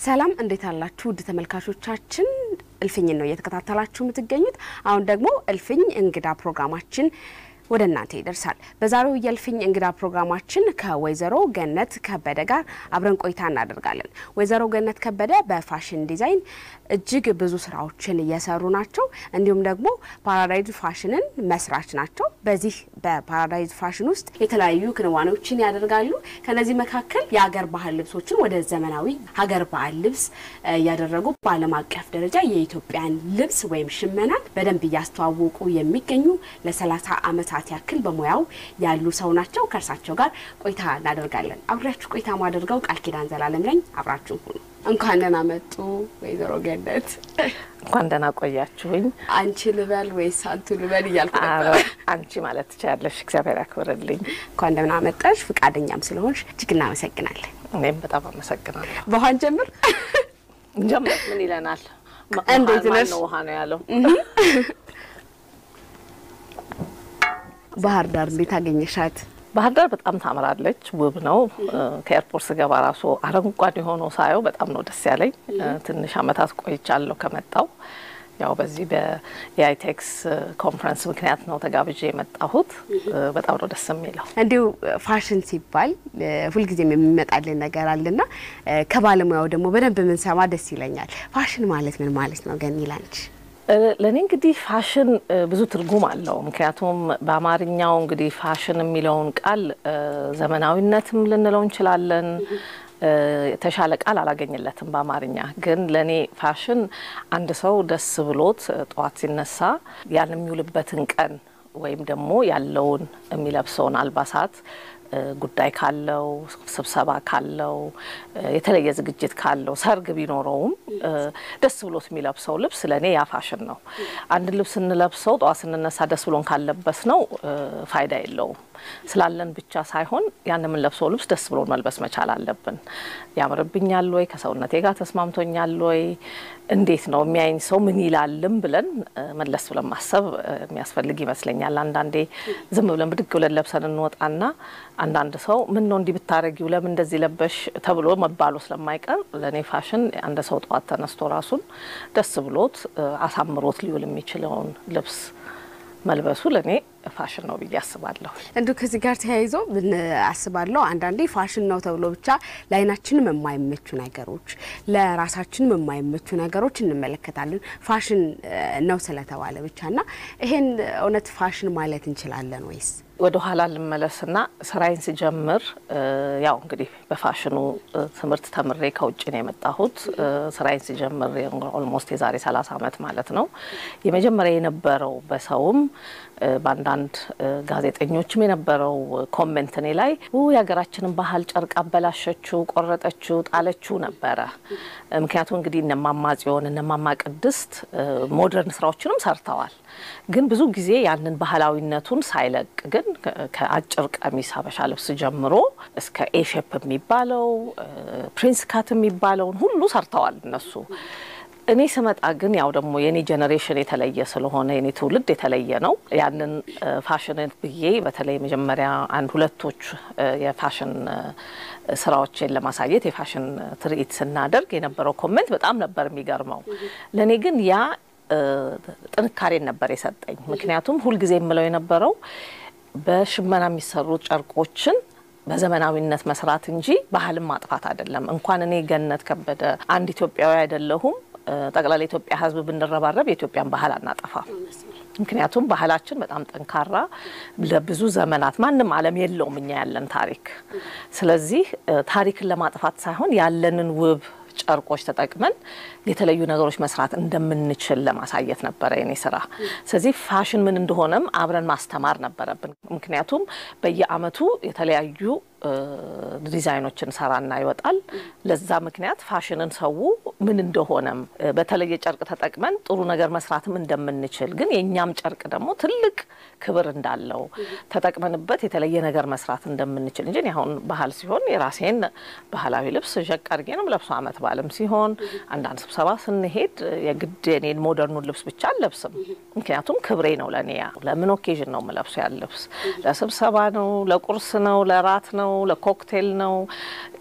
ሰላም እንዴት አላችሁ? ውድ ተመልካቾቻችን እልፍኝን ነው እየተከታተላችሁ የምትገኙት። አሁን ደግሞ እልፍኝ እንግዳ ፕሮግራማችን ወደ እናንተ ይደርሳል። በዛሬው የእልፍኝ እንግዳ ፕሮግራማችን ከወይዘሮ ገነት ከበደ ጋር አብረን ቆይታ እናደርጋለን። ወይዘሮ ገነት ከበደ በፋሽን ዲዛይን እጅግ ብዙ ስራዎችን እየሰሩ ናቸው። እንዲሁም ደግሞ ፓራዳይዝ ፋሽንን መስራች ናቸው። በዚህ በፓራዳይዝ ፋሽን ውስጥ የተለያዩ ክንዋኔዎችን ያደርጋሉ። ከነዚህ መካከል የሀገር ባህል ልብሶችን ወደ ዘመናዊ ሀገር ባህል ልብስ እያደረጉ በዓለም አቀፍ ደረጃ የኢትዮጵያን ልብስ ወይም ሽመናን በደንብ እያስተዋወቁ የሚገኙ ለሰላሳ ዓመታት ያክል በሙያው ያሉ ሰው ናቸው። ከእርሳቸው ጋር ቆይታ እናደርጋለን። አብሬያችሁ ቆይታ ማደርገው ቃል ኪዳን ዘላለም ነኝ። አብራችሁ ሁኑ። እንኳን ደህና መጡ ወይዘሮ ገነት። እንኳን ደህና ቆያችሁኝ። አንቺ ልበል ወይስ አንቱ ልበል እያልኩ ኧረ ነበር። አንቺ ማለት ትችያለሽ። እግዚአብሔር ያክብርልኝ። እንኳን ደህና መጣሽ። ፍቃደኛም ስለሆንሽ እጅግ እናመሰግናለን። እኔም በጣም አመሰግናለሁ። በኋን ጀምር ጀምር ምን ይለናል? ማ- እንዴት ማን ነሽ? ነው ውሃ ነው ያለው? ባህር ዳር እንዴት አገኘሻት? ባህር ዳር በጣም ታምራለች፣ ውብ ነው። ከኤርፖርት ስገባ ራሱ አረንጓዴ ሆኖ ሳየው በጣም ነው ደስ ያለኝ። ትንሽ አመታት ቆይቻለሁ ከመጣው ያው በዚህ በኢአይቴክስ ኮንፈረንስ ምክንያት ነው ተጋብዤ የመጣሁት። በጣም ነው ደስ የሚለው። እንዲሁ ፋሽን ሲባል እ፣ ሁልጊዜም የሚመጣልን ነገር አለና እ፣ ከባለሙያው ደግሞ በደንብ የምንሰማ ደስ ይለኛል። ፋሽን ማለት ምን ማለት ነው ገኒ ላንቺ? እ፣ ለእኔ እንግዲህ ፋሽን እ፣ ብዙ ትርጉም አለው። ምክንያቱም በአማርኛው እንግዲህ ፋሽን የሚለውን ቃል እ፣ ዘመናዊነትም ልንለው እንችላለን። እ፣ የተሻለ ቃል አላገኝለትም በአማርኛ። ግን ለእኔ ፋሽን አንድ ሰው ደስ ብሎት እ፣ ጠዋት ሲነሳ ያን የሚውልበትን ቀን ወይም ደግሞ ያለውን የሚለብሰውን አልባሳት እ፣ ጉዳይ ካለው ስብሰባ ካለው እ፣ የተለየ ዝግጅት ካለው ሰርግ ቢኖረውም እ፣ ደስ ብሎት የሚለብሰው ልብስ ለእኔ ያ ፋሽን ነው። አንድ ልብስ ስንለብሰው ጠዋት ስንነሳ ደስ ብሎን ካለበስ ነው ፋይዳ የለውም። ስላለን ብቻ ሳይሆን ያን የምንለብሰው ልብስ ደስ ብሎን መልበስ መቻል አለብን። ያምርብኛል ወይ፣ ከሰውነቴ ጋር ተስማምቶኛል ወይ፣ እንዴት ነው የሚያይኝ ሰው ምን ይላልም ብለን እ፣ መለስ ብለን ማሰብ እ፣ የሚያስፈልግ ይመስለኛል። አንዳንዴ ዝም ብለን ብድግ ብለን ለብሰን እንወጣና አንዳንድ ሰው ምን ነው እንዲህ ብታረጊው ለምን እንደዚህ ለበሽ ተብሎ መባሉ ስለማይቀር ለእኔ ፋሽን አንድ ሰው ጠዋት ተነስቶ ራሱን ደስ ብሎት እ፣ አሳምሮት ሊውል የሚችለውን ልብስ መልበሱ ለእኔ ፋሽን ነው ብዬ አስባለሁ። እንዲሁ ከዚህ ጋር ተያይዞ ምን አስባለሁ አንዳንዴ ፋሽን ነው ተብሎ ብቻ ለዓይናችንም የማይመቹ ነገሮች፣ ለራሳችንም የማይመቹ ነገሮች እንመለከታለን። ፋሽን እ፣ ነው ስለተባለ ብቻ እና ይሄን እውነት ፋሽን ማለት እንችላለን ወይስ? ወደ ኋላ ልመለስና ስራዬን ስጀምር እ፣ ያው እንግዲህ በፋሽኑ እ፣ ትምህርት ተምሬ ከውጭ ነው የመጣሁት። እ፣ ስራዬን ስጀምር ኦልሞስት የዛሬ 30 ዓመት ማለት ነው። የመጀመሪያ የነበረው በሰውም እ፣ በአንዳንድ እ፣ ጋዜጠኞችም የነበረው ኮሜንት እኔ ላይ ው የሀገራችንን ባህል ጨርቅ አበላሸችው፣ ቆረጠችው፣ ጣለችው ነበረ። እ፣ ምክንያቱም እንግዲህ እነማማ ጽዮን እነማማ ቅድስት እ፣ ሞደርን ስራዎችንም ሰርተዋል። ግን ብዙ ጊዜ ያንን ባህላዊነቱን ሳይለቅ ግን ከ- ከአጭር ቀሚስ ሀበሻ ልብስ ጀምሮ እስከ ኤሼፕ የሚባለው እ፣ ፕሪንስ ካት የሚባለውን ሁሉ ሰርተዋል እነሱ። እኔ ስመጣ ግን ያው ደግሞ የኔ ጀኔሬሽን የተለየ ስለሆነ የኔ ትውልድ የተለየ ነው። ያንን እ፣ ፋሽን ብዬ በተለይ መጀመሪያ አንድ ሁለቶች እ፣ የፋሽን እ፣ ስራዎችን ለማሳየት የፋሽን ትርኢት ስናደርግ የነበረው ኮሜንት በጣም ነበር የሚገርመው። ለእኔ ግን ያ እ፣ ጥንካሬን ነበር የሰጠኝ። ምክንያቱም ሁልጊዜ የምለው የነበረው በሽመና የሚሰሩ ጨርቆችን በዘመናዊነት መስራት እንጂ ባህልን ማጥፋት አይደለም። እንኳን እኔ ገነት ከበደ አንድ ኢትዮጵያዊ አይደለሁም እ፣ ጠቅላላ የኢትዮጵያ ሕዝብ ብንረባረብ የኢትዮጵያን ባህል አናጠፋም። ምክንያቱም ባህላችን በጣም ጠንካራ ለብዙ ዘመናት ማንም ዓለም የለውም እኛ ያለን ታሪክ። ስለዚህ እ፣ ታሪክን ለማጥፋት ሳይሆን ያለንን ውብ ጨርቆች ተጠቅመን የተለዩ ነገሮች መስራት እንደምንችል ለማሳየት ነበረ የኔ ስራ። ስለዚህ ፋሽን ምን እንደሆነም አብረን ማስተማር ነበረብን። ምክንያቱም በየአመቱ የተለያዩ እ፣ ዲዛይኖችን ሰራና ይወጣል። ለዛ ምክንያት ፋሽንን ሰው ምን እንደሆነም እ፣ በተለየ ጨርቅ ተጠቅመን ጥሩ ነገር መስራትም እንደምንችል ግን የእኛም ጨርቅ ደግሞ ትልቅ ክብር እንዳለው ተጠቅመንበት የተለየ ነገር መስራት እንደምንችል እንጂ እኔ አሁን ባህል ሲሆን የራሴን ባህላዊ ልብስ ዠቅ አድርጌ ነው የምለብሰው። አመት በዓልም ሲሆን አንዳንድ ስብሰባ ስንሄድ የግድ የኔን ሞደርኑን ልብስ ብቻ አልለብስም። ምክንያቱም ክብሬ ነው ለእኔ ያ ለምን ኦኬዥን ነው የምለብሰው ያን ልብስ ለስብሰባ ነው፣ ለቁርስ ነው፣ ለራት ነው፣ ለኮክቴል ነው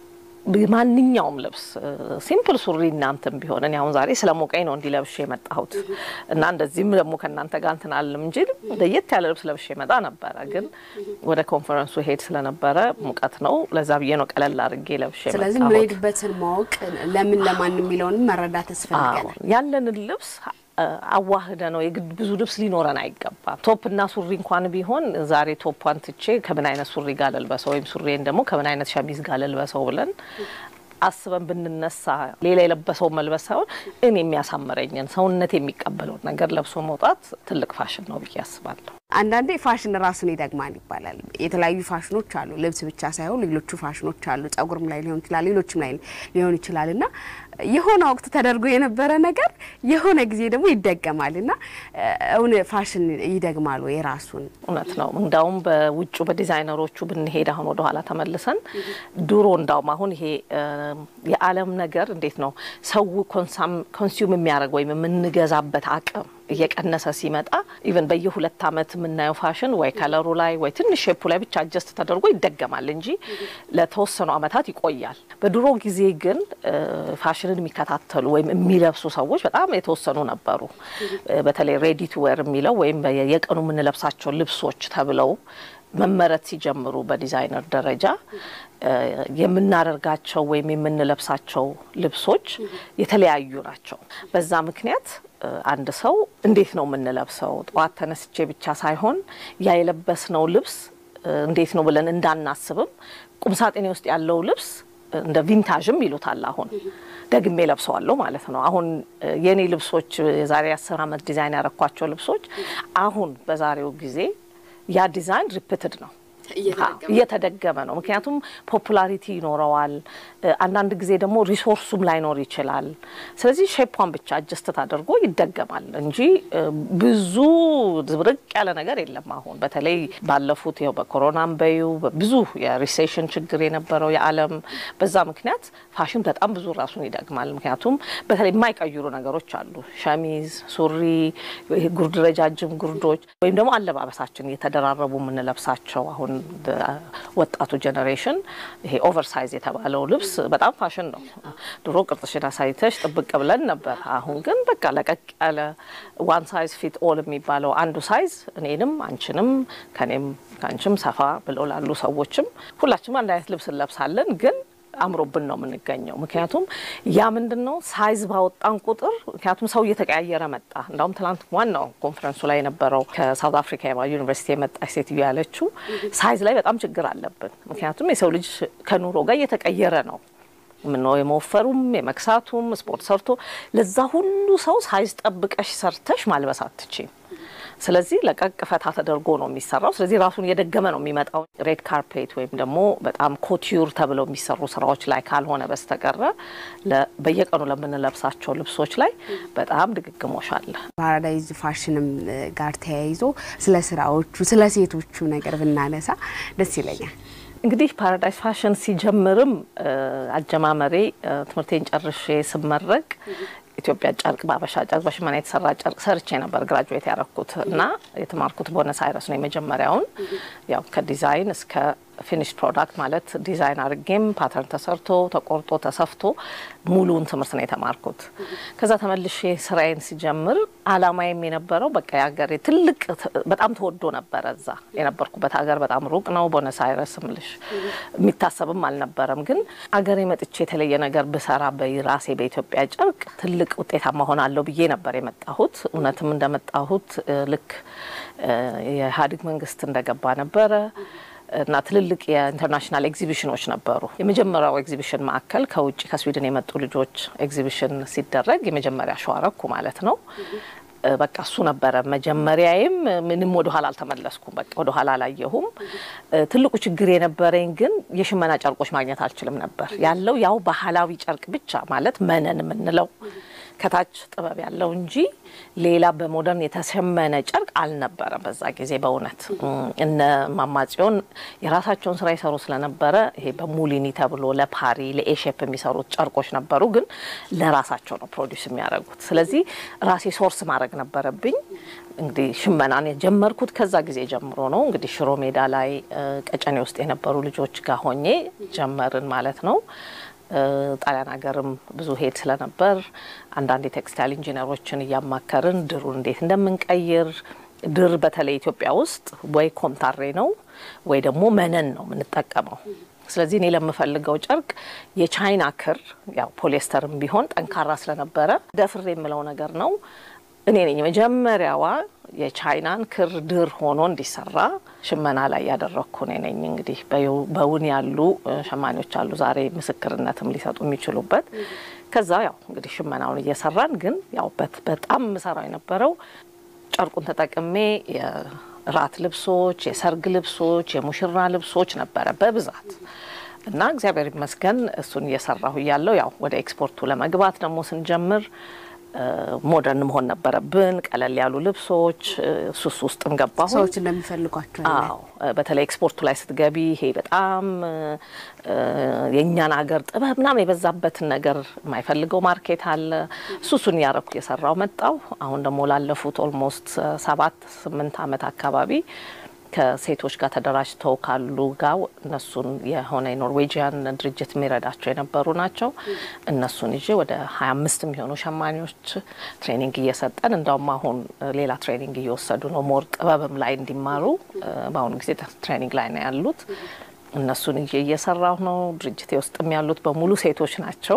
ማንኛውም ልብስ ሲምፕል ሱሪ እናንተም ቢሆን እኔ አሁን ዛሬ ስለ ሞቀኝ ነው እንዲለብሽ የመጣሁት እና እንደዚህም ደግሞ ከእናንተ ጋር እንትን አልም እንጂ ለየት ያለ ልብስ ለብሼ መጣ ነበረ። ግን ወደ ኮንፈረንሱ ሄድ ስለነበረ ሙቀት ነው፣ ለዛ ብዬ ነው ቀለል አድርጌ ለብሼ ስለዚህ የመጣሁት። የምንሄድበትን ማወቅ ለምን ለማን የሚለውንም መረዳት ያስፈልጋል። አዎ፣ ያለንን ልብስ አዋህደ ነው የግድ ብዙ ልብስ ሊኖረን አይገባም። ቶፕ እና ሱሪ እንኳን ቢሆን ዛሬ ቶፕን ትቼ ከምን አይነት ሱሪ ጋር ልልበሰው ወይም ሱሪን ደግሞ ከምን አይነት ሸሚዝ ጋር ልልበሰው ብለን አስበን ብንነሳ ሌላ የለበሰውን መልበስ ሳይሆን እኔ የሚያሳምረኝን ሰውነት የሚቀበለውን ነገር ለብሶ መውጣት ትልቅ ፋሽን ነው ብዬ አስባለሁ። አንዳንዴ ፋሽን ራሱን ይደግማል ይባላል። የተለያዩ ፋሽኖች አሉ። ልብስ ብቻ ሳይሆን ሌሎቹ ፋሽኖች አሉ። ጸጉርም ላይ ሊሆን ይችላል፣ ሌሎችም ላይ ሊሆን ይችላል እና የሆነ ወቅት ተደርጎ የነበረ ነገር የሆነ ጊዜ ደግሞ ይደገማል እና እውን ፋሽን ይደግማል ወይ ራሱን? እውነት ነው። እንዳውም በውጩ በዲዛይነሮቹ ብንሄድ አሁን ወደ ኋላ ተመልሰን ድሮ እንዳውም አሁን ይሄ የዓለም ነገር እንዴት ነው ሰው ኮንሱም የሚያደርግ ወይም የምንገዛበት አቅም እየቀነሰ ሲመጣ ኢቨን በየሁለት ዓመት የምናየው ፋሽን ወይ ከለሩ ላይ ወይ ትንሽ ሼፑ ላይ ብቻ አጀስት ተደርጎ ይደገማል እንጂ ለተወሰኑ ዓመታት ይቆያል። በድሮ ጊዜ ግን ፋሽንን የሚከታተሉ ወይም የሚለብሱ ሰዎች በጣም የተወሰኑ ነበሩ። በተለይ ሬዲ ቱ ዌር የሚለው ወይም የቀኑ የምንለብሳቸው ልብሶች ተብለው መመረት ሲጀምሩ በዲዛይነር ደረጃ የምናደርጋቸው ወይም የምንለብሳቸው ልብሶች የተለያዩ ናቸው። በዛ ምክንያት አንድ ሰው እንዴት ነው የምንለብሰው? ጠዋት ተነስቼ ብቻ ሳይሆን ያ የለበስነው ልብስ እንዴት ነው ብለን እንዳናስብም ቁምሳጥኔ ውስጥ ያለው ልብስ እንደ ቪንታዥም ይሉታል አሁን ደግሜ ለብሰዋለሁ ማለት ነው። አሁን የኔ ልብሶች የዛሬ አስር ዓመት ዲዛይን ያረኳቸው ልብሶች አሁን በዛሬው ጊዜ ያ ዲዛይን ሪፒትድ ነው እየተደገመ ነው። ምክንያቱም ፖፑላሪቲ ይኖረዋል። አንዳንድ ጊዜ ደግሞ ሪሶርሱም ላይኖር ይችላል። ስለዚህ ሼፓን ብቻ አጀስት አድርጎ ይደገማል እንጂ ብዙ ዝብርቅ ያለ ነገር የለም። አሁን በተለይ ባለፉት ይኸው በኮሮናም በዩ ብዙ የሪሴሽን ችግር የነበረው የዓለም በዛ ምክንያት ፋሽን በጣም ብዙ ራሱን ይደግማል። ምክንያቱም በተለይ የማይቀይሩ ነገሮች አሉ። ሸሚዝ፣ ሱሪ፣ ጉርድ፣ ረጃጅም ጉርዶች ወይም ደግሞ አለባበሳችን እየተደራረቡ የምንለብሳቸው አሁን ወጣቱ ጀኔሬሽን ይሄ ኦቨርሳይዝ የተባለው ልብስ በጣም ፋሽን ነው። ድሮ ቅርጽሽን አሳይተሽ ጥብቅ ብለን ነበር። አሁን ግን በቃ ለቀቅ ያለ ዋን ሳይዝ ፊት ኦል የሚባለው አንዱ ሳይዝ እኔንም አንቺንም ከኔም ከአንቺም ሰፋ ብለው ላሉ ሰዎችም ሁላችንም አንድ አይነት ልብስ እንለብሳለን ግን አምሮብን ነው የምንገኘው። ምክንያቱም ያ ምንድን ነው ሳይዝ ባወጣን ቁጥር ምክንያቱም ሰው እየተቀያየረ መጣ። እንዳውም ትናንት ዋናው ኮንፈረንሱ ላይ የነበረው ከሳውት አፍሪካ ዩኒቨርሲቲ የመጣች ሴትዮ ያለችው ሳይዝ ላይ በጣም ችግር አለብን። ምክንያቱም የሰው ልጅ ከኑሮ ጋር እየተቀየረ ነው ምነው የመወፈሩም የመክሳቱም ስፖርት ሰርቶ ለዛ ሁሉ ሰው ሳይዝ ጠብቀሽ ሰርተሽ ማልበስ አትችም። ስለዚህ ለቀቅ ፈታ ተደርጎ ነው የሚሰራው። ስለዚህ ራሱን እየደገመ ነው የሚመጣው። ሬድ ካርፔት ወይም ደግሞ በጣም ኮቲዩር ተብለው የሚሰሩ ስራዎች ላይ ካልሆነ በስተቀረ በየቀኑ ለምንለብሳቸው ልብሶች ላይ በጣም ድግግሞሽ አለ። ፓራዳይዝ ፋሽንም ጋር ተያይዞ ስለ ስራዎቹ ስለ ሴቶቹ ነገር ብናነሳ ደስ ይለኛል። እንግዲህ ፓራዳይስ ፋሽን ሲጀምርም አጀማመሬ ትምህርቴን ጨርሼ ስመረቅ ኢትዮጵያ ጨርቅ በአበሻ ጨርቅ በሽመና የተሰራ ጨርቅ ሰርቼ ነበር ግራጁዌት ያረኩት እና የተማርኩት ቦነስ አይረስ ነው የመጀመሪያውን ያው ከዲዛይን እስከ ፊኒሽ ፕሮዳክት ማለት ዲዛይን አድርጌም ፓተርን ተሰርቶ ተቆርጦ ተሰፍቶ ሙሉውን ትምህርት ነው የተማርኩት። ከዛ ተመልሼ ስራዬን ሲጀምር አላማዬም የነበረው በቃ የሀገሬ ትልቅ በጣም ተወዶ ነበረ። እዛ የነበርኩበት ሀገር በጣም ሩቅ ነው። ቦነስ አይረስ ምልሽ የሚታሰብም አልነበረም። ግን አገሬ መጥቼ የተለየ ነገር ብሰራ በራሴ በኢትዮጵያ ጨርቅ ትልቅ ውጤታማ ሆናለሁ ብዬ ነበር የመጣሁት። እውነትም እንደመጣሁት ልክ የኢህአዴግ መንግስት እንደገባ ነበረ እና ትልልቅ የኢንተርናሽናል ኤግዚቢሽኖች ነበሩ። የመጀመሪያው ኤግዚቢሽን ማዕከል ከውጭ ከስዊድን የመጡ ልጆች ኤግዚቢሽን ሲደረግ የመጀመሪያ ሸዋረኩ ማለት ነው። በቃ እሱ ነበረ መጀመሪያዬም። ምንም ወደ ኋላ አልተመለስኩም። በቃ ወደ ኋላ አላየሁም። ትልቁ ችግር የነበረኝ ግን የሽመና ጨርቆች ማግኘት አልችልም ነበር። ያለው ያው ባህላዊ ጨርቅ ብቻ ማለት መነን የምንለው ከታች ጥበብ ያለው እንጂ ሌላ በሞደርን የተሸመነ ጨርቅ አልነበረም በዛ ጊዜ። በእውነት እነ ማማጽዮን የራሳቸውን ስራ ይሰሩ ስለነበረ ይሄ በሙሊኒ ተብሎ ለፓሪ ለኤሼፕ የሚሰሩት ጨርቆች ነበሩ፣ ግን ለራሳቸው ነው ፕሮዲውስ የሚያደርጉት። ስለዚህ ራሴ ሶርስ ማድረግ ነበረብኝ። እንግዲህ ሽመናን የጀመርኩት ከዛ ጊዜ ጀምሮ ነው። እንግዲህ ሽሮ ሜዳ ላይ ቀጨኔ ውስጥ የነበሩ ልጆች ጋር ሆኜ ጀመርን ማለት ነው። ጣሊያን ሀገርም ብዙ ሄድ ስለነበር አንዳንድ የቴክስታይል ኢንጂነሮችን እያማከርን ድሩን እንዴት እንደምንቀይር ድር በተለይ ኢትዮጵያ ውስጥ ወይ ኮምታሬ ነው ወይ ደግሞ መነን ነው የምንጠቀመው። ስለዚህ እኔ ለምፈልገው ጨርቅ የቻይና ክር ያው ፖሊስተርም ቢሆን ጠንካራ ስለነበረ ደፍሬ የምለው ነገር ነው። እኔ ነኝ መጀመሪያዋ የቻይናን ክር ድር ሆኖ እንዲሰራ ሽመና ላይ ያደረግኩ እኔ ነኝ። እንግዲህ በውን ያሉ ሸማኔዎች አሉ ዛሬ ምስክርነትም ሊሰጡ የሚችሉበት። ከዛ ያው እንግዲህ ሽመናውን እየሰራን ግን ያው በጣም ምሰራው የነበረው ጨርቁን ተጠቅሜ የራት ልብሶች፣ የሰርግ ልብሶች፣ የሙሽራ ልብሶች ነበረ በብዛት እና እግዚአብሔር ይመስገን እሱን እየሰራሁ እያለሁ ያው ወደ ኤክስፖርቱ ለመግባት ደግሞ ስንጀምር ሞደርን መሆን ነበረብን። ቀለል ያሉ ልብሶች ሱስ ውስጥም ገባሁ። ሰዎች እንደሚፈልጓቸው አዎ፣ በተለይ ኤክስፖርቱ ላይ ስትገቢ ይሄ በጣም የእኛን ሀገር ጥበብ ምናምን የበዛበትን ነገር የማይፈልገው ማርኬት አለ። ሱሱን እያረኩ እየሰራው መጣው። አሁን ደግሞ ላለፉት ኦልሞስት ሰባት ስምንት ዓመት አካባቢ ከሴቶች ጋር ተደራጅተው ካሉ ጋር እነሱን የሆነ የኖርዌጂያን ድርጅት የሚረዳቸው የነበሩ ናቸው። እነሱን ይዤ ወደ ሀያ አምስት የሚሆኑ ሸማኔዎች ትሬኒንግ እየሰጠን እንዳውም አሁን ሌላ ትሬኒንግ እየወሰዱ ነው። ሞር ጥበብም ላይ እንዲማሩ በአሁኑ ጊዜ ትሬኒንግ ላይ ነው ያሉት። እነሱን ይዤ እየሰራሁ ነው። ድርጅቴ ውስጥም ያሉት በሙሉ ሴቶች ናቸው።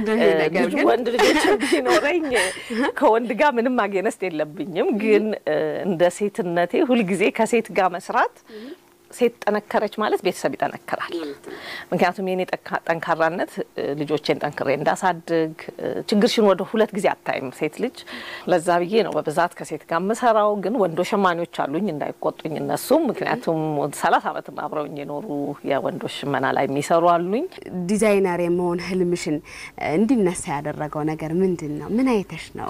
ወንድ ልጆች ቢኖረኝ ከወንድ ጋር ምንም አጌነስት የለብኝም። ግን እንደ ሴትነቴ ሁልጊዜ ከሴት ጋር መስራት ሴት ጠነከረች ማለት ቤተሰብ ይጠነክራል። ምክንያቱም የኔ ጠንካራነት ልጆቼን ጠንክሬ እንዳሳድግ ችግርሽን ወደ ሁለት ጊዜ አታይም ሴት ልጅ። ለዛ ብዬ ነው በብዛት ከሴት ጋር የምሰራው። ግን ወንዶ ሸማኔዎች አሉኝ እንዳይቆጡኝ እነሱም፣ ምክንያቱም ሰላሳ ዓመት አብረውኝ የኖሩ የወንዶች ሽመና ላይ የሚሰሩ አሉኝ። ዲዛይነር የመሆን ህልምሽን እንዲነሳ ያደረገው ነገር ምንድን ነው? ምን አይተሽ ነው?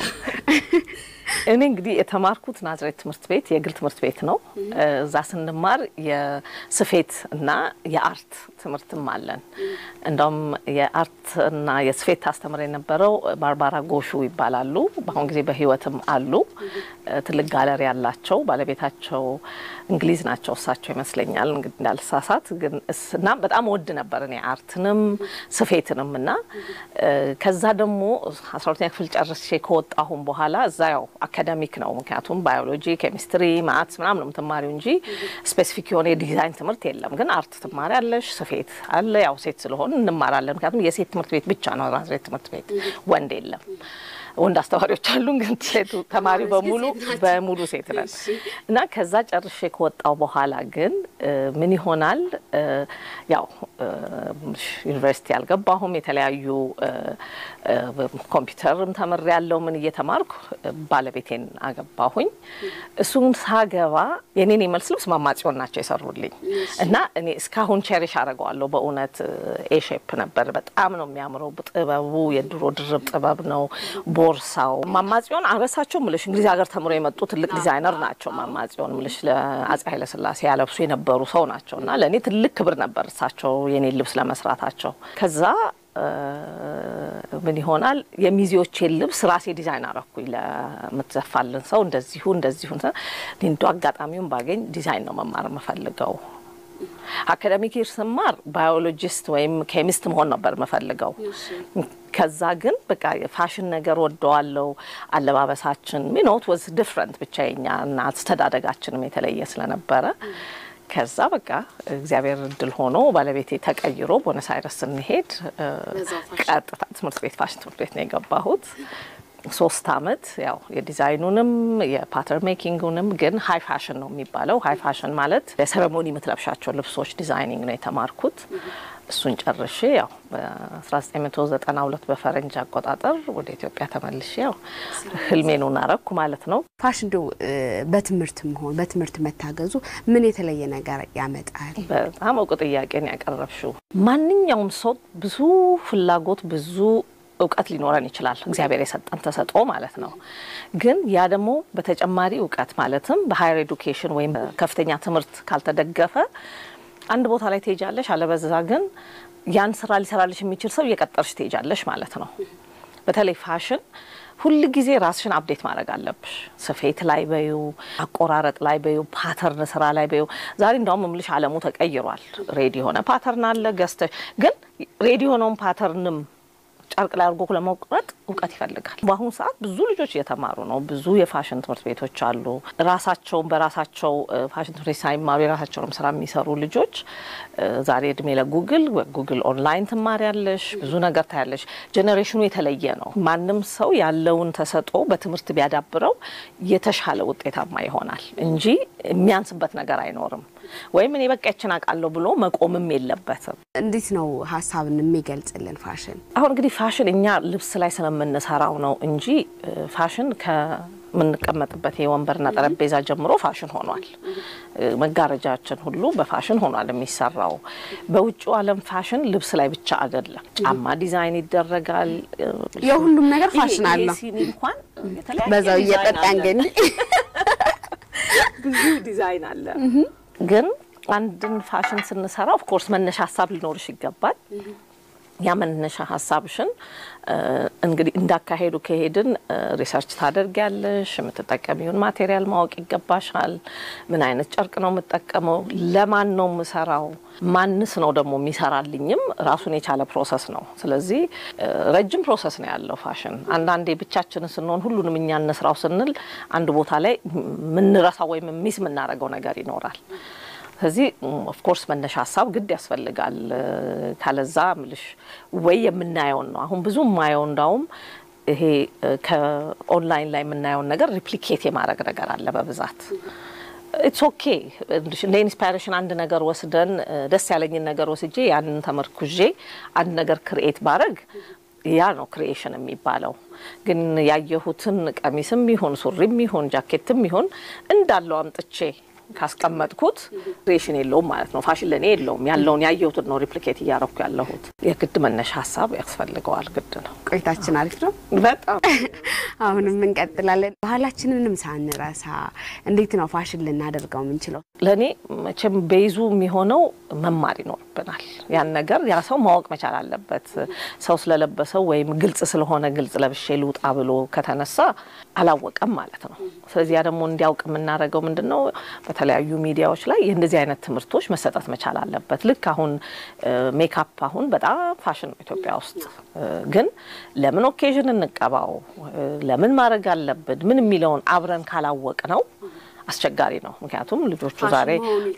እኔ እንግዲህ የተማርኩት ናዝሬት ትምህርት ቤት የግል ትምህርት ቤት ነው። እዛ ስንማር የስፌት እና የአርት ትምህርትም አለን። እንደውም የአርት እና የስፌት ታስተምር የነበረው ባርባራ ጎሹ ይባላሉ። በአሁን ጊዜ በህይወትም አሉ። ትልቅ ጋለሪ ያላቸው ባለቤታቸው እንግሊዝ ናቸው እሳቸው ይመስለኛል እንግዲህ እንዳልሳሳት። ግን እና በጣም ወድ ነበር እኔ አርትንም ስፌትንም እና ከዛ ደግሞ አስራ ሁለተኛ ክፍል ጨርሼ ከወጣሁም በኋላ እዛ ያው አካዳሚክ ነው። ምክንያቱም ባዮሎጂ፣ ኬሚስትሪ፣ ማትስ ምናምን ነው የምትማሪው እንጂ ስፔሲፊክ የሆነ የዲዛይን ትምህርት የለም። ግን አርት ትማሪያለሽ፣ ስፌት አለ። ያው ሴት ስለሆን እንማራለን። ምክንያቱም የሴት ትምህርት ቤት ብቻ ነው ናዝሬት ትምህርት ቤት፣ ወንድ የለም። ወንድ አስተማሪዎች አሉ፣ ግን ሴቱ ተማሪ በሙሉ በሙሉ ሴት ነን እና ከዛ ጨርሼ ከወጣው በኋላ ግን ምን ይሆናል ያው ዩኒቨርሲቲ አልገባሁም። የተለያዩ ኮምፒውተርም ተምሬ ያለው ምን እየተማርኩ ባለቤቴን አገባሁኝ። እሱን ሳገባ የኔን የመልስ ልብስ ማማጽዮን ናቸው የሰሩልኝ እና እኔ እስካሁን ቼሪሽ አደርገዋለሁ። በእውነት ኤሼፕ ነበር። በጣም ነው የሚያምረው። ጥበቡ የድሮ ድርብ ጥበብ ነው። ቦርሳው ማማጽዮን አረሳቸው ምልሽ እንግሊዝ ሀገር ተምሮ የመጡ ትልቅ ዲዛይነር ናቸው። ማማጽዮን ምልሽ ለአፄ ኃይለስላሴ ያለብሱ የነበሩ ሰው ናቸው እና ለእኔ ትልቅ ክብር ነበር እሳቸው የኔን ልብስ ለመስራታቸው። ከዛ ምን ይሆናል የሚዜዎቼን ልብስ ራሴ ዲዛይን አረኩኝ። ለምትዘፋልን ሰው እንደዚሁ እንደዚሁ እንዶ አጋጣሚውን ባገኝ ዲዛይን ነው መማር የምፈልገው። አካዳሚክ ይር ስማር ባዮሎጂስት ወይም ኬሚስት መሆን ነበር የምፈልገው። ከዛ ግን በቃ የፋሽን ነገር ወደዋለው። አለባበሳችን ሚኖት ወዝ ዲፍረንት ብቻ የኛ እና አስተዳደጋችንም የተለየ ስለነበረ ከዛ በቃ እግዚአብሔር እድል ሆኖ ባለቤቴ ተቀይሮ ቦነስ አይረስ ስንሄድ ቀጥታ ትምህርት ቤት ፋሽን ትምህርት ቤት ነው የገባሁት። ሶስት አመት ያው የዲዛይኑንም የፓተርን ሜኪንጉንም ግን ሀይ ፋሽን ነው የሚባለው። ሀይ ፋሽን ማለት የሰረሞኒ የምትለብሻቸው ልብሶች ዲዛይኒንግ ነው የተማርኩት። እሱን ጨርሼ ያው በ1992 በፈረንጅ አቆጣጠር ወደ ኢትዮጵያ ተመልሼ ያው ህልሜን አረኩ ማለት ነው። ፋሽን እንደው በትምህርት መሆን በትምህርት መታገዙ ምን የተለየ ነገር ያመጣል? በጣም እውቅ ጥያቄን ያቀረብሽው። ማንኛውም ሰው ብዙ ፍላጎት ብዙ እውቀት ሊኖረን ይችላል። እግዚአብሔር የሰጠን ተሰጥኦ ማለት ነው። ግን ያ ደግሞ በተጨማሪ እውቀት ማለትም በሀየር ኤዱኬሽን ወይም ከፍተኛ ትምህርት ካልተደገፈ አንድ ቦታ ላይ ትሄጃለሽ፣ አለበዛ ግን ያን ስራ ሊሰራልሽ የሚችል ሰው እየቀጠርሽ ትሄጃለሽ ማለት ነው። በተለይ ፋሽን ሁል ጊዜ ራስሽን አፕዴት ማድረግ አለብሽ። ስፌት ላይ በዩ፣ አቆራረጥ ላይ በዩ፣ ፓተርን ስራ ላይ በዩ። ዛሬ እንዳውም ምልሽ አለሙ ተቀይሯል። ሬዲ የሆነ ፓተርን አለ ገዝተሽ ግን ሬዲዮ ነውን ፓተርንም ጨርቅ ላይ አድርጎ ለመቁረጥ እውቀት ይፈልጋል። በአሁኑ ሰዓት ብዙ ልጆች እየተማሩ ነው። ብዙ የፋሽን ትምህርት ቤቶች አሉ። ራሳቸውን በራሳቸው ፋሽን ትምህርት ቤት ሳይማሩ የራሳቸውንም ስራ የሚሰሩ ልጆች ዛሬ እድሜ ለጉግል ጉግል ኦንላይን ትማሪያለሽ፣ ብዙ ነገር ታያለሽ። ጄኔሬሽኑ የተለየ ነው። ማንም ሰው ያለውን ተሰጥኦ በትምህርት ቢያዳብረው የተሻለ ውጤታማ ይሆናል እንጂ የሚያንስበት ነገር አይኖርም። ወይም እኔ በቃ ይችን አውቃለሁ ብሎ መቆምም የለበትም። እንዴት ነው ሀሳብን የሚገልጽልን ፋሽን? አሁን እንግዲህ ፋሽን እኛ ልብስ ላይ ስለምንሰራው ነው እንጂ ፋሽን ከምንቀመጥበት የወንበርና ጠረጴዛ ጀምሮ ፋሽን ሆኗል። መጋረጃችን ሁሉ በፋሽን ሆኗል የሚሰራው። በውጭው ዓለም ፋሽን ልብስ ላይ ብቻ አይደለም። ጫማ ዲዛይን ይደረጋል። የሁሉም ነገር ፋሽን አለው። ሲኒ እንኳን የተለያየ በዛው ዲዛይን እየጠጣን አለ። ግን ብዙ ዲዛይን አለ። ግን አንድን ፋሽን ስንሰራ ኦፍኮርስ መነሻ ሀሳብ ሊኖርሽ ይገባል። ያ መነሻ ሀሳብሽን እንግዲህ እንዳካሄዱ ከሄድን ሪሰርች ታደርጊያለሽ። የምትጠቀሚውን ማቴሪያል ማወቅ ይገባሻል። ምን አይነት ጨርቅ ነው የምጠቀመው? ለማን ነው የምሰራው? ማንስ ነው ደግሞ የሚሰራልኝም? ራሱን የቻለ ፕሮሰስ ነው። ስለዚህ ረጅም ፕሮሰስ ነው ያለው ፋሽን። አንዳንዴ ብቻችንን ስንሆን ሁሉንም እኛ እንስራው ስንል አንድ ቦታ ላይ የምንረሳው ወይም ሚስ የምናደርገው ነገር ይኖራል። ስለዚህ ኦፍኮርስ መነሻ ሀሳብ ግድ ያስፈልጋል። ካለዛ ምልሽ ወይ የምናየውን ነው አሁን ብዙ የማየው እንዳውም ይሄ ከኦንላይን ላይ የምናየውን ነገር ሪፕሊኬት የማድረግ ነገር አለ በብዛት ኢትስ ኦኬ እንደ ኢንስፓይሬሽን አንድ ነገር ወስደን ደስ ያለኝን ነገር ወስጄ ያንን ተመርኩዤ አንድ ነገር ክርኤት ባረግ ያ ነው ክሪኤሽን የሚባለው። ግን ያየሁትን ቀሚስም ይሁን ሱሪም ይሁን ጃኬትም ይሁን እንዳለው አምጥቼ ካስቀመጥኩት ክሪኤሽን የለውም ማለት ነው። ፋሽን ለእኔ የለውም። ያለውን ያየሁትን ነው ሪፕሊኬት እያረኩ ያለሁት። የግድ መነሻ ሀሳብ ያስፈልገዋል። ግድ ነው። ቆይታችን አሪፍ ነው። በጣም አሁንም እንቀጥላለን። ባህላችንንም ሳንረሳ እንዴት ነው ፋሽን ልናደርገው የምንችለው? ለእኔ መቼም ቤዙ የሚሆነው መማር ይኖርብናል። ያን ነገር ያ ሰው ማወቅ መቻል አለበት። ሰው ስለለበሰው ወይም ግልጽ ስለሆነ ግልጽ ለብሼ ልውጣ ብሎ ከተነሳ አላወቀም ማለት ነው። ስለዚህ ያ ደግሞ እንዲያውቅ የምናደርገው ምንድን ነው? በተለያዩ ሚዲያዎች ላይ የእንደዚህ አይነት ትምህርቶች መሰጠት መቻል አለበት። ልክ አሁን ሜካፕ አሁን በጣም ፋሽን ነው ኢትዮጵያ ውስጥ። ግን ለምን ኦኬዥን እንቀባው፣ ለምን ማድረግ አለብን፣ ምን የሚለውን አብረን ካላወቅ ነው አስቸጋሪ ነው። ምክንያቱም ልጆቹ ዛሬ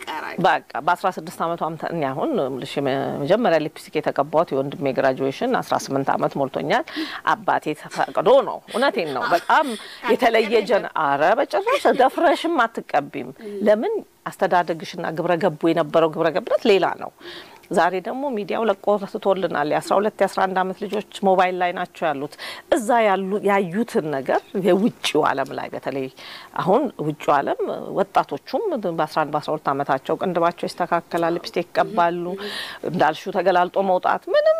በቃ በአስራ ስድስት አመቱ እኔ አሁን ልሽ መጀመሪያ ሊፕስቲክ የተቀባሁት የወንድሜ ግራጁዌሽን አስራ ስምንት አመት ሞልቶኛል። አባቴ ተፈቅዶ ነው። እውነቴን ነው። በጣም የተለየ ጀን አረ በጭራሽ ደፍረሽም አትቀቢም። ለምን አስተዳደግሽና ግብረ ገቡ የነበረው ግብረ ገብነት ሌላ ነው። ዛሬ ደግሞ ሚዲያው ለቆ ትቶልናል። የአስራ ሁለት የአስራ አንድ አመት ልጆች ሞባይል ላይ ናቸው ያሉት። እዛ ያሉ ያዩትን ነገር የውጭው ዓለም ላይ በተለይ አሁን ውጭው ዓለም ወጣቶቹም በአስራ አንድ በአስራ ሁለት አመታቸው ቅንድባቸው ይስተካከላል፣ ሊፕስቲክ ይቀባሉ። እንዳልሹ ተገላልጦ መውጣት ምንም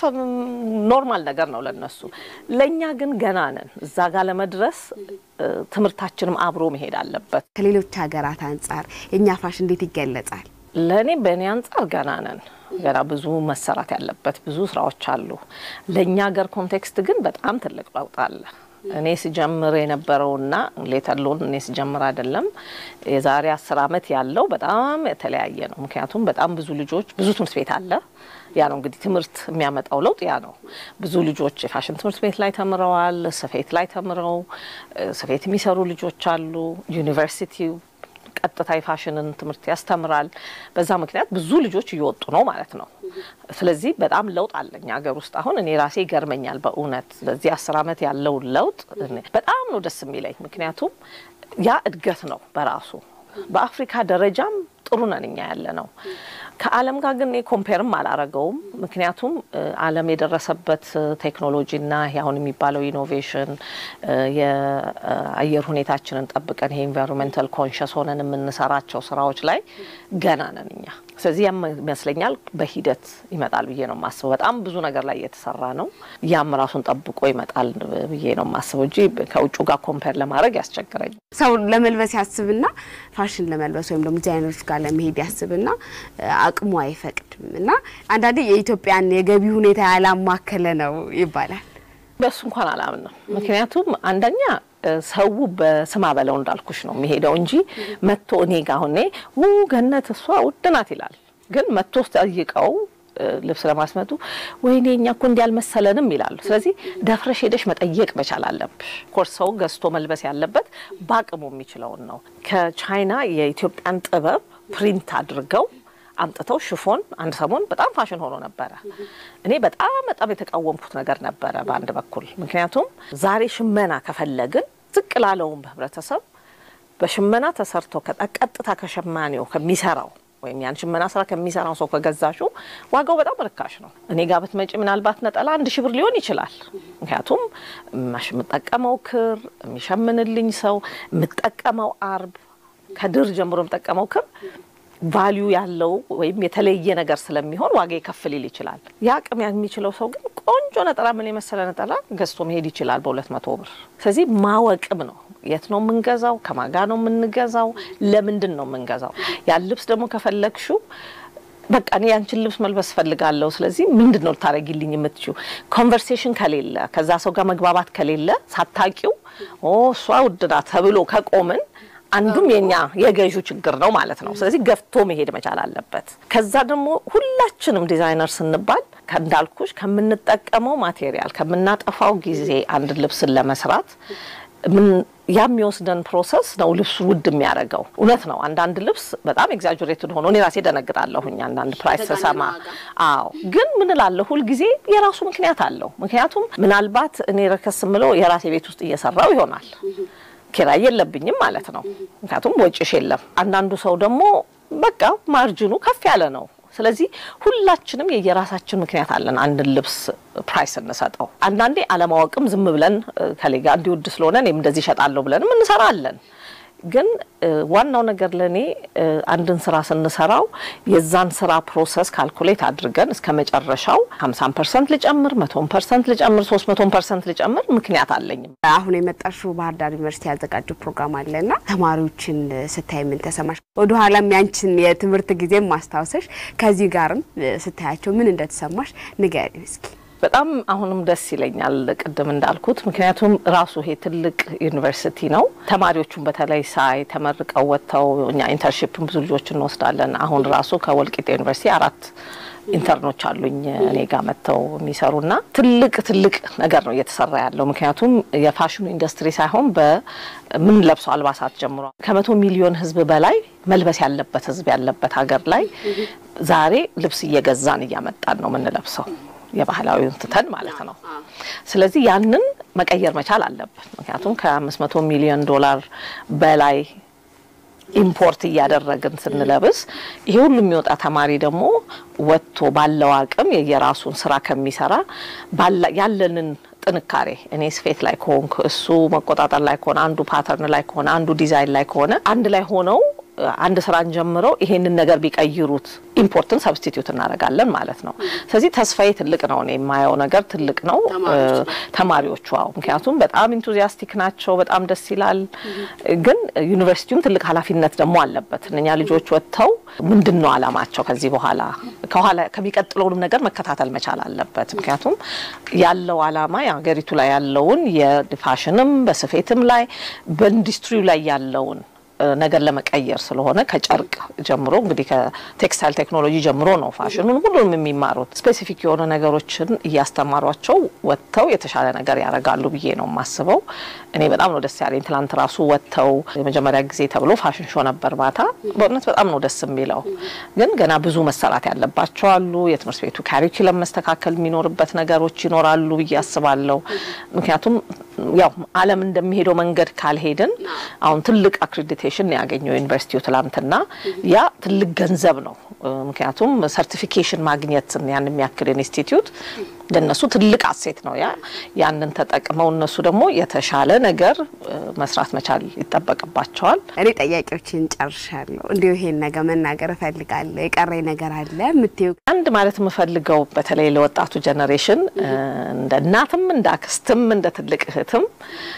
ኖርማል ነገር ነው ለነሱ። ለእኛ ግን ገና ነን። እዛ ጋር ለመድረስ ትምህርታችንም አብሮ መሄድ አለበት። ከሌሎች ሀገራት አንጻር የእኛ ፋሽን እንዴት ይገለጻል? ለእኔ በእኔ አንጻር ገና ነን። ገና ብዙ መሰራት ያለበት ብዙ ስራዎች አሉ። ለእኛ ሀገር ኮንቴክስት ግን በጣም ትልቅ ለውጥ አለ። እኔ ስጀምር የነበረውና ሌተሎን እኔ ስጀምር አይደለም የዛሬ አስር አመት ያለው በጣም የተለያየ ነው። ምክንያቱም በጣም ብዙ ልጆች ብዙ ትምህርት ቤት አለ። ያ ነው እንግዲህ ትምህርት የሚያመጣው ለውጥ ያ ነው። ብዙ ልጆች የፋሽን ትምህርት ቤት ላይ ተምረዋል። ስፌት ላይ ተምረው ስፌት የሚሰሩ ልጆች አሉ። ዩኒቨርሲቲው ቀጥታ የፋሽንን ትምህርት ያስተምራል። በዛ ምክንያት ብዙ ልጆች እየወጡ ነው ማለት ነው። ስለዚህ በጣም ለውጥ አለኝ ሀገር ውስጥ አሁን እኔ ራሴ ይገርመኛል በእውነት በዚህ አስር አመት ያለውን ለውጥ በጣም ነው ደስ የሚለኝ። ምክንያቱም ያ እድገት ነው በራሱ በአፍሪካ ደረጃም ጥሩ ነን እኛ ያለ ነው። ከዓለም ጋር ግን ኮምፔርም አላረገውም። ምክንያቱም ዓለም የደረሰበት ቴክኖሎጂና አሁን የሚባለው ኢኖቬሽን የአየር ሁኔታችንን ጠብቀን ይሄ ኢንቫይሮንሜንታል ኮንሽስ ሆነን የምንሰራቸው ስራዎች ላይ ገና ነን እኛ። ስለዚህ ያም ይመስለኛል በሂደት ይመጣል ብዬ ነው የማስበው። በጣም ብዙ ነገር ላይ እየተሰራ ነው። ያም ራሱን ጠብቆ ይመጣል ብዬ ነው የማስበው እንጂ ከውጭ ጋር ኮምፔር ለማድረግ ያስቸግረኝ። ሰው ለመልበስ ያስብና ፋሽን ለመልበስ ወይም ደግሞ ዲዛይነሮች ጋር ለመሄድ ያስብና አቅሙ አይፈቅድም እና አንዳንዴ የኢትዮጵያን የገቢ ሁኔታ ያላማከለ ነው ይባላል። በሱ እንኳን አላምንም። ምክንያቱም አንደኛ ሰው በስማ በለው እንዳልኩሽ ነው የሚሄደው እንጂ መጥቶ እኔ ጋ ሁኔ ው ገነት እሷ ውድ ናት ይላል። ግን መጥቶ ጠይቀው ልብስ ለማስመጡ ወይኔ እኛ እኮ እንዲህ አልመሰለንም ይላሉ። ስለዚህ ደፍረሽ ሄደሽ መጠየቅ መቻል አለብሽ። ኮርስ ሰው ገዝቶ መልበስ ያለበት በአቅሙ የሚችለውን ነው። ከቻይና የኢትዮጵያን ጥበብ ፕሪንት አድርገው አምጥተው ሽፎን አንድ ሰሞን በጣም ፋሽን ሆኖ ነበረ። እኔ በጣም በጣም የተቃወምኩት ነገር ነበረ በአንድ በኩል ምክንያቱም ዛሬ ሽመና ከፈለግን ዝቅ ላለውም ህብረተሰብ በሽመና ተሰርቶ ቀጥታ ከሸማኔው ከሚሰራው ወይም ያን ሽመና ስራ ከሚሰራው ሰው ከገዛሹ ዋጋው በጣም ርካሽ ነው። እኔ ጋር ብትመጪ ምናልባት ነጠላ አንድ ሺህ ብር ሊሆን ይችላል። ምክንያቱም የምጠቀመው ክር፣ የሚሸምንልኝ ሰው፣ የምጠቀመው አርብ ከድር ጀምሮ የምጠቀመው ክር ቫሊዩ ያለው ወይም የተለየ ነገር ስለሚሆን ዋጋ ከፍ ሊል ይችላል። ያ አቅም የሚችለው ሰው ግን ቆንጆ ነጠላ ምን የመሰለ ነጠላ ገዝቶ መሄድ ይችላል በሁለት መቶ ብር። ስለዚህ ማወቅም ነው የት ነው የምንገዛው? ከማጋ ነው የምንገዛው? ለምንድን ነው የምንገዛው? ያን ልብስ ደግሞ ከፈለግሽው በቃ እኔ ያንቺን ልብስ መልበስ ፈልጋለሁ። ስለዚህ ምንድን ነው ልታደርጊልኝ የምትችው? ኮንቨርሴሽን ከሌለ ከዛ ሰው ጋር መግባባት ከሌለ ሳታቂው እሷ ውድ ናት ተብሎ ከቆምን አንዱም የኛ የገዢው ችግር ነው ማለት ነው። ስለዚህ ገፍቶ መሄድ መቻል አለበት። ከዛ ደግሞ ሁላችንም ዲዛይነር ስንባል እንዳልኩሽ ከምንጠቀመው ማቴሪያል ከምናጠፋው ጊዜ አንድ ልብስን ለመስራት ያ የሚወስደን ፕሮሰስ ነው ልብሱ ውድ የሚያደርገው። እውነት ነው። አንዳንድ ልብስ በጣም ኤግዛጀሬትድ ሆኖ እኔ ራሴ ደነግጣለሁኝ አንዳንድ ፕራይስ ስሰማ። አዎ፣ ግን ምን እላለሁ ሁልጊዜ የራሱ ምክንያት አለው። ምክንያቱም ምናልባት እኔ ረከስ ምለው የራሴ ቤት ውስጥ እየሰራው ይሆናል ኪራይ የለብኝም ማለት ነው። ምክንያቱም ወጪሽ የለም። አንዳንዱ ሰው ደግሞ በቃ ማርጅኑ ከፍ ያለ ነው። ስለዚህ ሁላችንም የየራሳችን ምክንያት አለን አንድን ልብስ ፕራይስ እንሰጠው። አንዳንዴ አለማወቅም ዝም ብለን ከሌጋ እንዲውድ ስለሆነ እኔም እንደዚህ እሸጣለሁ ብለንም እንሰራለን። ግን ዋናው ነገር ለእኔ አንድን ስራ ስንሰራው የዛን ስራ ፕሮሰስ ካልኩሌት አድርገን እስከ መጨረሻው ሀምሳን ፐርሰንት ልጨምር፣ መቶን ፐርሰንት ልጨምር፣ ሶስት መቶን ፐርሰንት ልጨምር ምክንያት አለኝም። አሁን የመጣሽው ባህር ዳር ዩኒቨርሲቲ ያዘጋጀው ፕሮግራም አለና ተማሪዎችን ስታይ ምን ተሰማሽ? ወደኋላም ያንችን የትምህርት ጊዜም ማስታወሰሽ ከዚህ ጋርም ስታያቸው ምን እንደተሰማሽ ንገሪኝ እስኪ። በጣም አሁንም ደስ ይለኛል ቅድም እንዳልኩት፣ ምክንያቱም ራሱ ይሄ ትልቅ ዩኒቨርሲቲ ነው። ተማሪዎቹን በተለይ ሳይ ተመርቀው ወጥተው እኛ ኢንተርንሺፕን ብዙ ልጆች እንወስዳለን። አሁን ራሱ ከወልቂጤ ዩኒቨርሲቲ አራት ኢንተርኖች አሉኝ እኔ ጋር መጥተው የሚሰሩና ትልቅ ትልቅ ነገር ነው እየተሰራ ያለው። ምክንያቱም የፋሽኑ ኢንዱስትሪ ሳይሆን በምን ለብሰው አልባሳት ጀምሮ ከመቶ ሚሊዮን ሕዝብ በላይ መልበስ ያለበት ሕዝብ ያለበት ሀገር ላይ ዛሬ ልብስ እየገዛን እያመጣን ነው የምንለብሰው የባህላዊውን ትተን ማለት ነው። ስለዚህ ያንን መቀየር መቻል አለብን። ምክንያቱም ከአምስት መቶ ሚሊዮን ዶላር በላይ ኢምፖርት እያደረግን ስንለብስ ይሄ ሁሉ የሚወጣ ተማሪ ደግሞ ወጥቶ ባለው አቅም የየራሱን ስራ ከሚሰራ ያለንን ጥንካሬ እኔ ስፌት ላይ ከሆንኩ እሱ መቆጣጠር ላይ ከሆነ አንዱ ፓተርን ላይ ከሆነ አንዱ ዲዛይን ላይ ከሆነ አንድ ላይ ሆነው አንድ ስራን ጀምረው ይሄንን ነገር ቢቀይሩት ኢምፖርትን ሰብስቲትዩት እናደርጋለን ማለት ነው። ስለዚህ ተስፋዬ ትልቅ ነው። እኔ የማየው ነገር ትልቅ ነው። ተማሪዎቹ አዎ፣ ምክንያቱም በጣም ኢንቱዚያስቲክ ናቸው። በጣም ደስ ይላል። ግን ዩኒቨርሲቲውም ትልቅ ኃላፊነት ደግሞ አለበት። እነኛ ልጆች ወጥተው ምንድን ነው አላማቸው ከዚህ በኋላ ከኋላ ከሚቀጥለውንም ነገር መከታተል መቻል አለበት። ምክንያቱም ያለው አላማ የሀገሪቱ ላይ ያለውን የፋሽንም በስፌትም ላይ በኢንዱስትሪው ላይ ያለውን ነገር ለመቀየር ስለሆነ ከጨርቅ ጀምሮ እንግዲህ ከቴክስታይል ቴክኖሎጂ ጀምሮ ነው ፋሽኑን ሁሉንም የሚማሩት። ስፔሲፊክ የሆነ ነገሮችን እያስተማሯቸው ወጥተው የተሻለ ነገር ያደርጋሉ ብዬ ነው የማስበው። እኔ በጣም ነው ደስ ያለኝ። ትላንት ራሱ ወጥተው የመጀመሪያ ጊዜ ተብሎ ፋሽን ሾ ነበር ማታ። በእውነት በጣም ነው ደስ የሚለው። ግን ገና ብዙ መሰራት ያለባቸው አሉ። የትምህርት ቤቱ ካሪኩለም መስተካከል የሚኖርበት ነገሮች ይኖራሉ ብዬ አስባለሁ። ምክንያቱም ያው ዓለም እንደሚሄደው መንገድ ካልሄድን አሁን ትልቅ አክሬዲቴሽን ያገኘው ዩኒቨርሲቲው ትላንትና፣ ያ ትልቅ ገንዘብ ነው። ምክንያቱም ሰርቲፊኬሽን ማግኘት ያን የሚያክል ኢንስቲትዩት ለነሱ ትልቅ አሴት ነው። ያ ያንን ተጠቅመው እነሱ ደግሞ የተሻለ ነገር መስራት መቻል ይጠበቅባቸዋል። እኔ ጥያቄዎችን ጨርሻለሁ። እንዲሁ ይሄን ነገር መናገር እፈልጋለሁ። የቀረኝ ነገር አለ የምትይው? አንድ ማለት የምፈልገው በተለይ ለወጣቱ ጀኔሬሽን እንደ እናትም እንደ አክስትም እንደ ትልቅ እህትም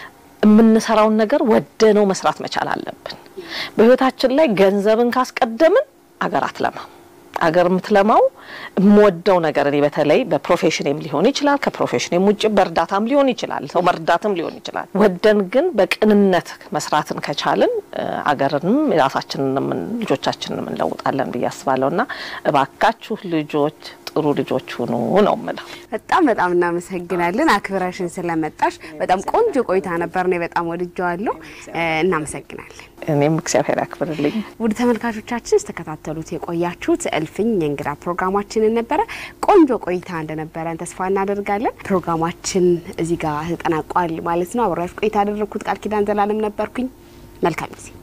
የምንሰራውን ነገር ወደነው መስራት መቻል አለብን። በህይወታችን ላይ ገንዘብን ካስቀደምን አገር አትለማም። አገር የምትለማው የምወደው ነገር እኔ በተለይ በፕሮፌሽንም ሊሆን ይችላል፣ ከፕሮፌሽንም ውጭ በእርዳታም ሊሆን ይችላል፣ ሰው መርዳትም ሊሆን ይችላል። ወደን ግን በቅንነት መስራትን ከቻልን አገርንም የራሳችንንም ልጆቻችንን እንለውጣለን ብዬ አስባለሁ እና እባካችሁ ልጆች ጥሩ ልጆች ሁኑ ነው ምለው። በጣም በጣም እናመሰግናለን አክብረሽን ስለመጣሽ። በጣም ቆንጆ ቆይታ ነበር። እኔ በጣም ወድጀዋለሁ። እናመሰግናለን። እኔም እግዚአብሔር ያክብርልኝ። ውድ ተመልካቾቻችን ስተከታተሉት የቆያችሁት እልፍኝ የእንግዳ ፕሮግራማችንን ነበረ። ቆንጆ ቆይታ እንደነበረን ተስፋ እናደርጋለን። ፕሮግራማችን እዚህ ጋር ተጠናቋል ማለት ነው። አብሬያችሁ ቆይታ ያደረግኩት ቃል ኪዳን ዘላለም ነበርኩኝ። መልካም ጊዜ